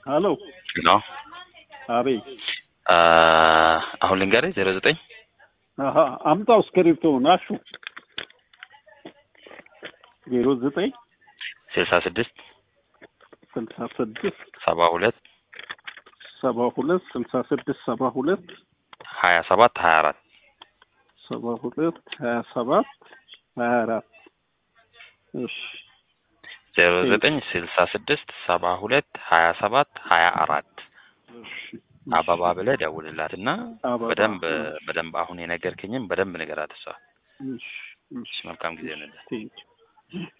ሀሎ ነው አቤት አሁን ልንገርህ ዜሮ ዘጠኝ አሀ አምጣው እስክሪብቶውን አሹ ዜሮ ዘጠኝ ስልሳ ስድስት ስልሳ ስድስት ሰባ ሁለት ሰባ ሁለት ስልሳ ስድስት ሰባ ሁለት ሀያ ሰባት ሀያ አራት ሰባ ሁለት ሀያ ሰባት ሀያ አራት እሺ ዜሮ ዘጠኝ ስልሳ ስድስት ሰባ ሁለት ሀያ ሰባት ሀያ አራት እሺ አበባ ብለህ ደውልላትና አበባ፣ በደንብ እሺ። በደንብ አሁን የነገርከኝም በደንብ ንገራት እሷ። እሺ እሺ መልካም ጊዜ ይሁንልህ። ቴንኪው